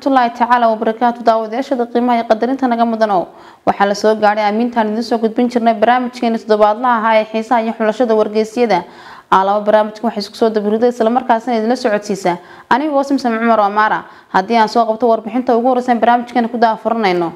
waraxmatullaahi tacaala wabarakaatu daawadayaashada qiimaha iyo qadarinta naga mudanow waxaa la soo gaadhay aamintaan idiin soo gudbin jirnay barnaamijkeena toddobaadlaha ahaa ee xiisaha iyo xulashada wargeysyada aalaba barnaamijkan waxay isku soo dabariday islamarkaasina idinla socodsiisa anigoo simsam cumar amaara haddii aan soo qabto warbixinta ugu horeysan barnaamijkeena ku daafuranayno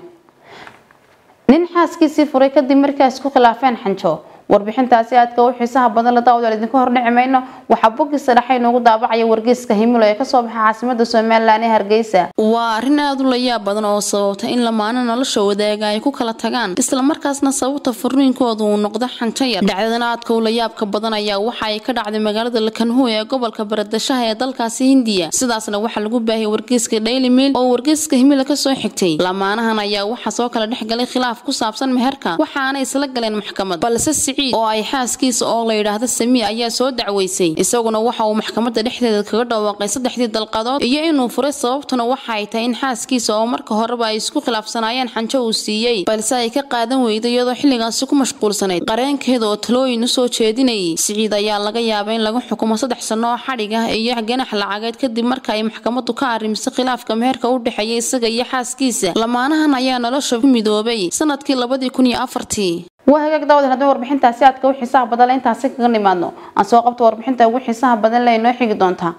nin xaaskiisii furay kadib markii ay isku khilaafeen xanjo warbixintaasi aadka u xiisaha badan la daawadaal idinka hordhici mayno waxaa boggiisa dhexe inoogu daabacaya wargeyska himilo ee kasoo baxa caasimada somalilan ee hargeysa waa arrin aada u layaab badan oo sababta in lamaano nolosha wadaaga ay ku kala tagaan islamarkaasna sababta furniinkooda uu noqdo xanjo yar dhacdadan aadka u layaabka badan ayaa waxa ay ka dhacday magaalada lakanhu ee gobolka baradashaha ee dalkaasi hindiya sidaasna waxaa lagu baahiyay wargeyska daily mail oo wargeyska himilo kasoo xigtay lamaanahan ayaa waxaa soo kala dhex galay khilaaf ku saabsan meherka waxaana isla galeen maxkamad balse oo ay xaaskiisa oo la yidhaahdo samiya ayaa soo dacweysay isaguna waxa uu maxkamadda dhexdeeda kaga dhawaaqay saddexdii dalqadood iyo inuu furay sababtuna waxa ay tahay in xaaskiisa oo marka horeba ay isku khilaafsanaayeen xanjo uu siiyey balse ay ka qaadan weyday iyadoo xilligaasi ku mashquulsanayd qareenkeeda oo talooyin u soo jeedinayay siciid ayaa laga yaabay in lagu xukumo saddex sano oo xadhig ah iyo ganax lacageed kadib marka ay maxkamaddu ka arrimisay khilaafka meherka u dhexeeya isaga iyo xaaskiisa lamaanahan ayaa nolosha ku midoobay sanadkii labadii kun iyo afartii waa hagaag daawad haddii warbixintaasi aadka u xiisaha badan le intaasi kaga nimaadno aan soo qabto warbixinta ugu xiisaha badan le inoo xigi doontaa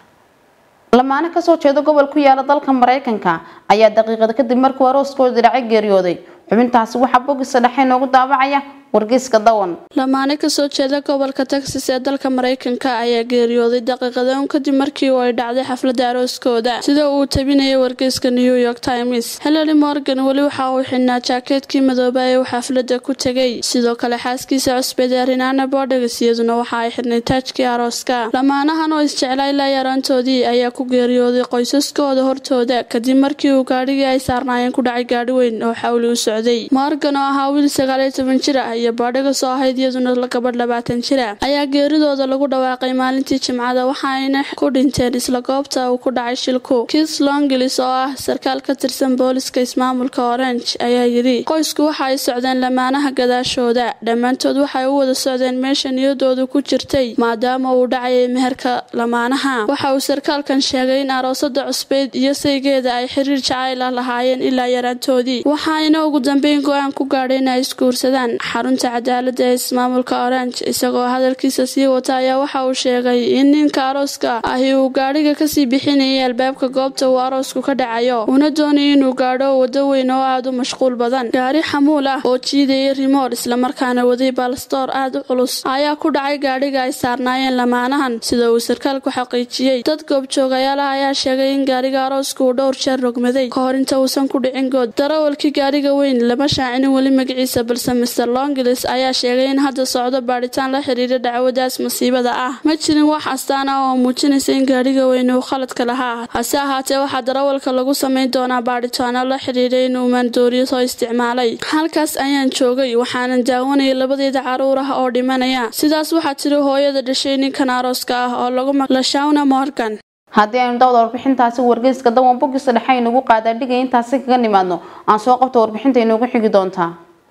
lamaane kasoo jeeda gobol ku yaala dalka mareykanka ayaa daqiiqada kadib markuu arooskooda dhacay geeriyooday xubintaasi waxaa bogisa dhexe inoogu daabacaya wargeyska dawan lamaane kasoo jeeda gobolka texas ee dalka mareykanka ayaa geeriyooday daqiiqadoon kadib markii uu ay dhacday xafladda arooskooda sida uu tabinayay wargeyska new york times hillary morgan weli waxa uu xidhnaa jaakeedkii madooba ee uu xafladda ku tegay sidoo kale xaaskiisa cusbeed ee rinaana bodegas iyaduna waxa ay xidhnay taajkii arooska lamaanahan oo isjeclay la yaraantoodii ayaa ku geeriyooday qoysaskooda hortooda kadib markii uu gaadhigii ay saarnaayeen ku dhacay gaadhi weyn oo xawli u socday morgan oo ahaa wiil sagaaliyo toban jir ah iyo baadhiga soo ahayd iyaduna gabadh labaatan jira ayaa geeridooda lagu dhawaaqay maalintii jimcada waxaayna ku dhinteen isla goobta uu ku dhacay shilku kis longilis oo ah sarkaal ka tirsan booliska ismaamulka orange ayaa yidhi qoysku waxa ay socdeen lamaanaha gadaashooda dhammaantood waxay u wada socdeen meesha niyadoodu ku jirtay maadaama uu dhacayay meherka lamaanaha waxa uu sarkaalkan sheegay in aroosada cusbeyd iyo saygeeda ay xiriir jacayla lahaayeen ilaa yaraantoodii waxaayna ugu dambeyn go-aan ku gaadhay in ay isguursadaan xarunta cadaalada ee ismaamulka orange isagoo hadalkiisa sii wata ayaa waxa uu sheegay in ninka arooska ahi uu gaadhiga kasii bixinayay albaabka goobta uu aroosku ka dhacayo uuna doonayay inuu gaadho wado weyn oo aada u mashquul badan gaari xamuul ah oo jiidayay rimoor islamarkaana waday baalastoor aada u culus ayaa ku dhacay gaadhiga ay saarnaayeen lamaanahan sida uu sarkaalku xaqiijiyey dad goobjoogayaalaha ayaa sheegay in gaariga arooska uu dhowr jeer rogmaday ka hor inta uusan ku dhicin good darawalkii gaariga weyn lama shaacinin weli magaciisa balse mr longilis ayaa sheegay in hadda socdo baadhitaan la xiriira dhacwadaas masiibada ah ma jirin wax astaan ah oo muujinaysa in gaadhiga weyn uu khaladka lahaa hase ahaatee waxaa darawalka lagu samayn doonaa baadhitaano la xiriira inuu maandooriyo soo isticmaalay halkaas ayaan joogay waxaanan daawanayay labadeeda caruur ah oo dhimanaya sidaas waxaa tiri hooyada dhashay ninkan arooska ah oo lagu maqlashawna morgan haddii aynu dawda warbixintaasi wargeyska dawan bogisa dhexe inugu qaadaadhigay intaasi kaga nimaadno aan soo qabto warbixinta inoogu xigi doontaa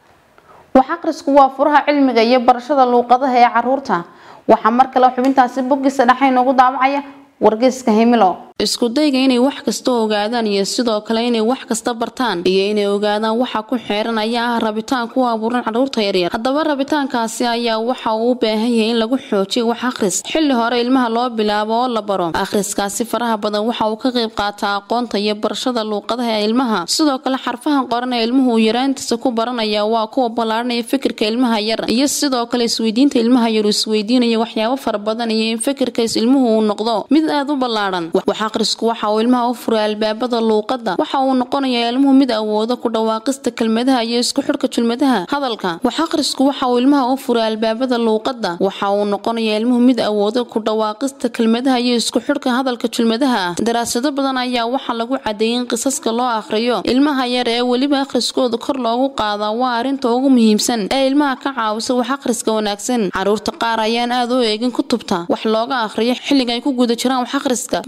wax aqrisku waa furaha cilmiga iyo barashada luuqadaha ee caruurta waxaa mar kale xubintaasi bogisa dhexe inoogu daabacaya wargeyska himilo isku dayga inay wax kasta ogaadaan iyo sidoo kale inay wax kasta bartaan iyo inay ogaadaan waxa ku xeeran ayaa ah rabitaan ku abuuran caruurta yaryar haddaba rabitaankaasi ayaa waxa uu u baahan yahay in lagu xoojiyo wax akhris xilli hore ilmaha loo bilaabo oo la baro akhriskaasi faraha badan waxa uu ka qayb qaataa aqoonta iyo barashada luuqadaha ee ilmaha sidoo kale xarfahan qoran ee ilmuhu uu yaraantiisa ku baranaya waa kuwa ballaadhanaya fikirka ilmaha yar iyo sidoo kale isweydiinta ilmaha yar uu isweydiinaya waxyaabo fara badan iyo in fikirkaas ilmuhu uu noqdo mid aada u ballaadhan aqrisku waxa uu ilmaha u furay albaabada luuqada waxa uu noqonayaa ilmuhu mid awooda ku dhawaaqista kelmadaha iyo isku xidhka julmadaha hadalka wax aqrisku waxa uu ilmaha u furay albaabada luuqada waxa uu noqonayaa ilmuhu mid awooda ku dhawaaqista kelmadaha iyo isku xidhka hadalka julmadaha ah daraasado badan ayaa waxaa lagu cadeeyay in qisaska loo akhriyo ilmaha yar ee weliba akhriskooda kor loogu qaadaa waa arrinta ugu muhiimsan ee ilmaha ka caawisa wax akhriska wanaagsan caruurta qaar ayaan aada u eegin kutubta wax looga akhriyo xilliga ay ku guda jiraan wax akhriska balse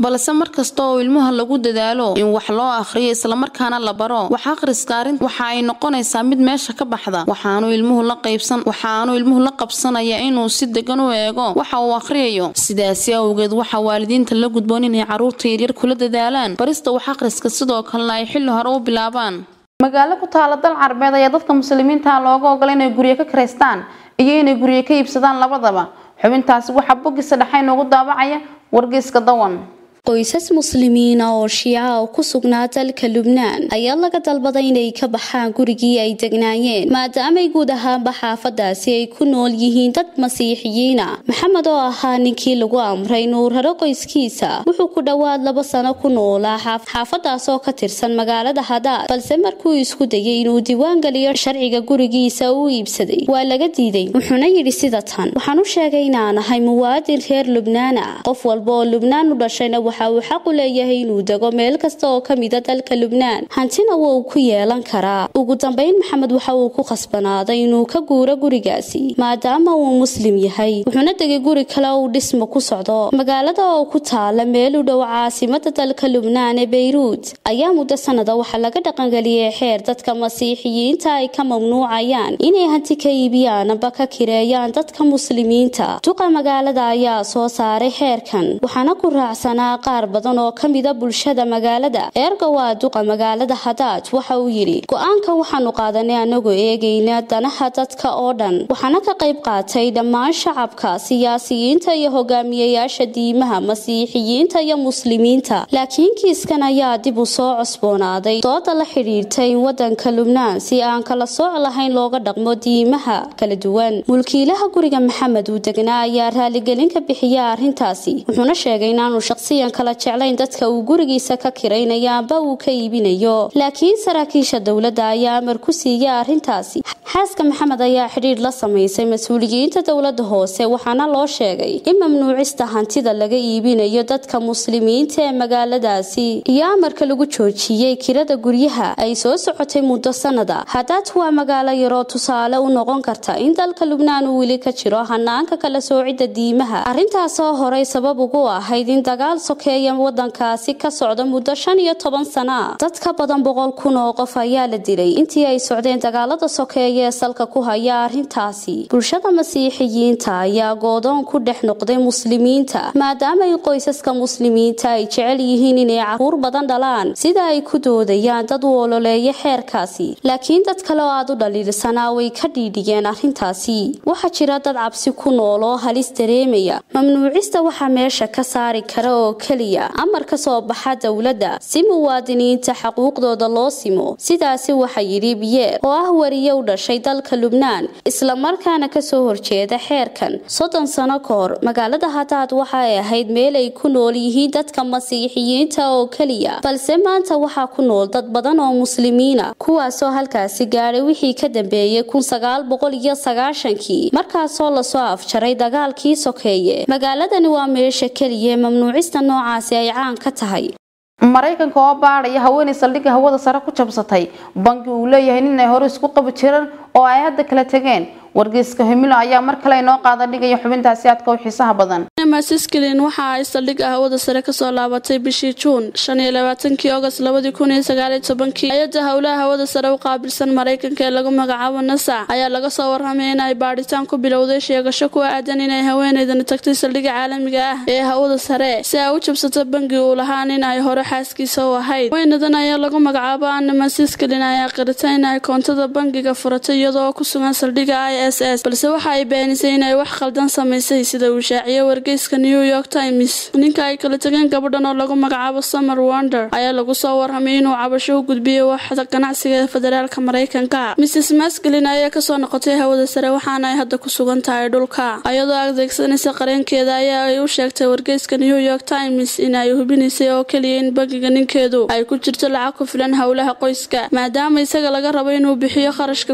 markasta oo ilmaha lagu dadaalo in wax loo akhriyo islamarkaana la baro wax akhriska arrin waxa ay noqonaysaa mid meesha ka baxda waxaanu ilmuhu la qaybsan waxaanu ilmuhu la qabsanaya inuu si degan u eego waxa uu akhriyayo sidaasi awgeed waxaa waalidiinta la gudboon inay carruurta yaryar kula dadaalaan barista wax akhriska sidoo kalena ay xilli hore u bilaabaan magaalo ku taala dal carbeed ayaa dadka muslimiinta looga ogola inay guryo ka karaystaan iyo inay guryo ka iibsadaan labadaba xubintaasi waxaa bogisa dhexe inoogu daabacaya wargeyska dawan qoysas muslimiina oo shiica oo ku sugnaa dalka lubnaan ayaa laga dalbaday inay ka baxaan gurigii ay degnaayeen maadaamay guud ahaanba xaafadaasi ay ku nool yihiin dad masiixiyiina maxamed oo ahaa ninkii lagu amray inuu raro qoyskiisa wuxuu ku dhowaad laba sano ku noolaa xaafadaas oo ka tirsan magaalada hadaad balse markuu isku dayay inuu diiwaan geliyo sharciga gurigiisa uu iibsaday waa laga diiday wuxuuna yidhi sida tan waxaan u sheegay inaan ahay muwaadin reer lubnaan ah qof walba oo lubnaan u dhashayna waxa uu xaq u leeyahay inuu dego meel kasta oo ka mida dalka lubnaan hantina wuu ku yeelan karaa ugu dambeyn maxamed waxa uu ku khasbanaaday inuu ka guuro gurigaasi maadaama uu muslim yahay wuxuuna degay guri kale uu dhismo ku socdo magaalada oo ku taala meel u dhow caasimada dalka lubnaan ee beyruud ayaa muddo sanada waxaa laga dhaqangeliyey xeer dadka masiixiyiinta ay ka mamnuucayaan inay hanti ka iibiyaan amba ka kireeyaan dadka muslimiinta duqa magaalada ayaa soo saaray xeerkan waxaana ku raacsanaa qaar badan oo ka mida bulshada magaalada eerga waa duqa magaalada hadaad waxa uu yidhi go-aanka waxaanu qaadanay anagoo eegayna danaha dadka oo dhan waxaana ka qayb qaatay dhammaan shacabka siyaasiyiinta iyo hogaamiyayaasha diimaha masiixiyiinta iyo muslimiinta laakiin kiiskan ayaa dib u soo cosboonaaday dooda la xidhiirtay in wadanka lubnaan si aan kala sooc lahayn looga dhaqmo diimaha kala duwan mulkiilaha guriga maxamed uu degnaa ayaa raaligelin ka bixiya arrintaasi wuxuuna sheegay inaanu shaqsiyan kala jeclayn dadka uu gurigiisa ka kiraynayo amba uu ka iibinayo laakiin saraakiisha dowladda ayaa amar ku siiyay arrintaasi xaaska maxamed ayaa xidhiir la samaysay mas-uuliyiinta dowladda hoose waxaana loo sheegay in mamnuucista hantida laga iibinayo dadka muslimiinta ee magaaladaasi iyo amarka lagu joojiyey kirada guryaha ay soo socotay muddo sanada hadaad waa magaalo yaroo tusaale u noqon karta in dalka lubnaan uu weli ka jiro hanaanka kala soocidda diimaha arrintaasoo horey sabab ugu ahayd in dagaal sokeeya wadankaasi ka socda muddo shan iyo toban sana dad ka badan boqol kun oo qof ayaa la dilay intii ay socdeen dagaalada sokeeye ee salka ku haya arrintaasi bulshada masiixiyiinta ayaa goodoon ku dhex noqday muslimiinta maadaama in qoysaska muslimiinta ay jecel yihiin inay caruur badan dhalaan sida ay ku doodayaan dad u ololeeya xeerkaasi laakiin dad kale oo aad u dhaliilsanaa way ka dhiidhigeen arrintaasi waxaa jira dad cabsi ku nool oo halis dareemaya mamnuucista waxaa meesha ka saari kara oo keliya amar ka soo baxa dowladda si muwaadiniinta xaquuqdooda loo simo sidaasi waxa yidhi biyeer oo ah wariye u dhashay dalka lubnaan islamarkaana kasoo horjeeda xeerkan soddon sano ka hor magaalada hadaad waxa ay ahayd meel ay ku nool yihiin dadka masiixiyiinta oo keliya balse maanta waxaa ku nool dad badan oo muslimiina kuwaasoo halkaasi gaadhay wixii ka dambeeyey kun sagaal boqol iyo sagaashankii markaasoo lasoo afjaray dagaalkii sokeeye magaaladani waa meesha keliya ee mamnuucista noocaasi ay caan ka tahay maraykanka oo baadhaya haweenay saldhigga hawada sare ku jabsatay bangi uu leeyahay nin ay hore isku qabi jireen oo ay hadda kala tegeen wargeyska himilo ayaa mar kale inoo qaada dhigaya xubintaasi aadka u xiisaha badan masisklin waxa ay saldhigga hawada sare kasoo laabatay bishii juun shan iyo labaatankii ogost labadii kun iyo sagaaliyo tobankii hay-adda howlaha hawada sare u qaabilsan maraykanka ee lagu magacaabo nasa ayaa laga soo warramay in ay baadhitaan ku bilowday sheegasho ku aadan inay haweeneydani tagtay saldhigga caalamiga ah ee hawada sare si ay u jabsato bangi uu lahaa nin ay hore xaaskiisa u ahayd haweenadan ayaa lagu magacaabo anna masisklin ayaa qirtay in ay koontada bangiga furatay iyadoo ku sugan saldhigga i s s balse waxa ay beenisay inay wax khaldan samaysay sida uu shaaciyey wargeyska new york times ninka ay kala tegeen gabadhan oo lagu magacaabo summer wonder ayaa lagu soo warramay inuu cabasho u gudbiyey waxda ganacsiga ee federaalka maraykanka mrs masklin ayaa kasoo noqotay hawada sare waxaana ay hadda ku sugan tahay dhulka ayadoo adeegsanaysa qareenkeeda ayaa ay u sheegtay wargeyska new york times in ay hubinaysay oo keliya in bangiga ninkeedu ay ku jirto lacag ku filan howlaha qoyska maadaama isaga laga rabo inuu bixiyo kharashka ku baxa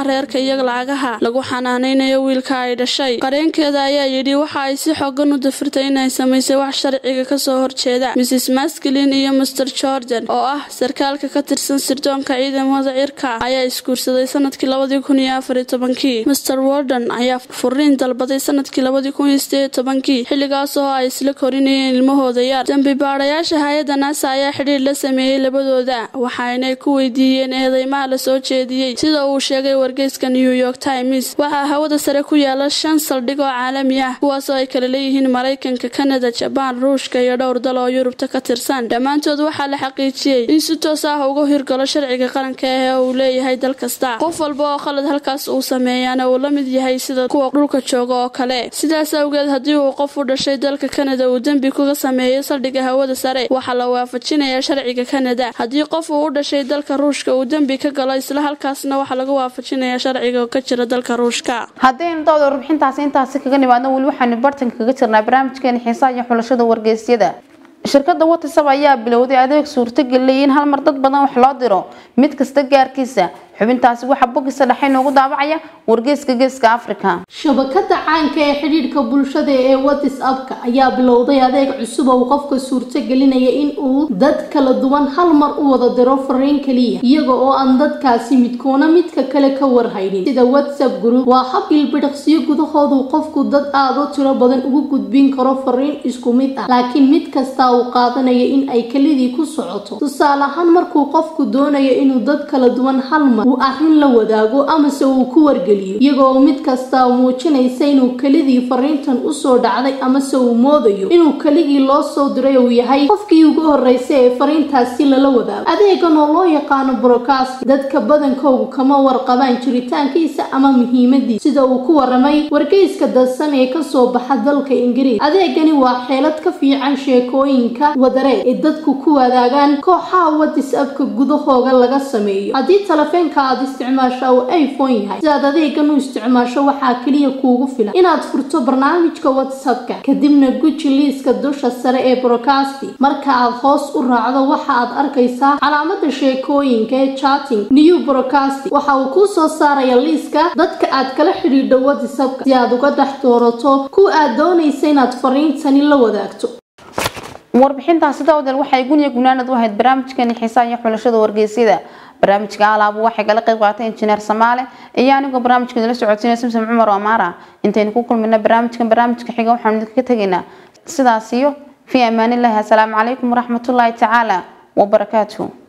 arrimaha reerka iyo lacagaha lagu xanaaneynayo wiilka ay dhashay qareenkeeda ayaa yidhi waxa ay si xoogan u dafirtay inay samaysay wax sharciga kasoo horjeeda mrs masklin iyo master jordan oo ah sarkaalka ka tirsan sirdoonka ciidamada cirka ayaa isguursaday sanadkii labadii kun iyo afariyo tobankii master warden ayaa furiin dalbaday sanadkii labadii kun iyo sideed tobankii xilligaas oo ay isla korinayeen ilmahooda yar dambi baadhayaasha hay-adda naasa ayaa xidhiir la sameeyey labadooda waxaanay ku weydiiyeen eedeymaha lasoo jeediyey sida uu sheegay wargeyska new york times waxaa hawada sare ku yaala shan saldhig oo caalami ah kuwaasoo ay kala leeyihiin maraykanka kanada jabaan ruushka iyo dhowr dal oo yurubta ka tirsan dhammaantood waxaa la xaqiijiyey in si toos ah uga hirgalo sharciga qaranka ah ee uu leeyahay dal kasta qof walba oo khalad halkaas uu sameeyaana uu la mid yahay sida kuwa dhulka jooga oo kale sidaas awgeed haddii uu qof u dhashay dalka kanada uu dembi kuga sameeyo saldhigga hawada sare waxaa la waafajinayaa sharciga kanada haddii qof uu u dhashay dalka ruushka uu dembi ka galo isla halkaasna waxaa laga waafajinayaa sharciga ka jira dalka ruushka haddaynu dawda warbixintaasi intaasi kaga nimaadno weli waxaanu bartanka kaga jirnaa barnaamijkeena xiisaha iyo xulashada wargeysyada shirkadda watisab ayaa bilowday adeeg suurtageliyay in hal mar dad badan wax loo diro mid kasta gaarkiisa xubintaasi waxaa bogisa dhexe inoogu daabacaya wargeyska geeska africa shabakada caanka ee xidhiidhka bulshada ee whatsappka ayaa bilowday adeeg cusub oo qofka suurtagelinaya in uu dad kala duwan hal mar u wada diro fariin kaliya iyaga oo aan dadkaasi midkoona midka kale ka warhaynin sida whatsapp group waa hab ilbidhaqsiyo gudahoodu qofku dad aada u tiro badan ugu gudbin karo fariin isku mid ah laakiin mid kasta uu qaadanaya in ay kelidii ku socoto tusaale ahaan markuu qofku doonayo inuu dad kala duwan hal mar uu arrin la wadaago amase uu ku wargeliyo iyagoo mid kasta muujinaysa inuu kelidii fariintan usoo dhacday amase uu moodayo inuu keligii loo soo diray uu yahay qofkii ugu horreysay ee fariintaasi lala wadaago adeegan oo loo yaqaano broadcast dadka badankoogu kama warqabaan jiritaankiisa ama muhiimadiisa sida uu ku waramay wargeyska dadsan ee kasoo baxa dalka ingiriis adeegani waa xeelad ka fiican sheekooyinka wadareed ee dadku ku wadaagaan kooxaha whatsappka gudahooga laga sameeyo haddii talefeenka aad isticmaasho uu iphone yahay si aad adeegan u isticmaasho waxaa keliya kuugu filan inaad furto barnaamijka whatsappka kadibna guji liiska dusha sare ee broadcasti marka aad hoos u raacdo waxa aad arkaysaa calaamada sheekooyinka ee chatting new broadcast waxa uu kuu soo saaraya liiska dadka aad kala xidhiidho whatsappka si aad uga dhex doorato kuwa aad doonaysa inaad fariintani la wadaagto warbixintaasi dawdal waxay guniya gunaanad u ahayd barnaamijkeeni xiisaha iyo xulashada wargeysyada barnaamijka alaabu waxay kala qayb qaatay injineer samaale iyo anigoo barnaamijkeeda la socodsiinaya simsim cumar amaara intaynu ku kulmina barnaamijkan barnaamijka xiga waxaanu idinkaga tegaynaa sidaas iyo fii amaanillahi assalaamu calaykum waraxmatullaahi tacaala wabarakaatuh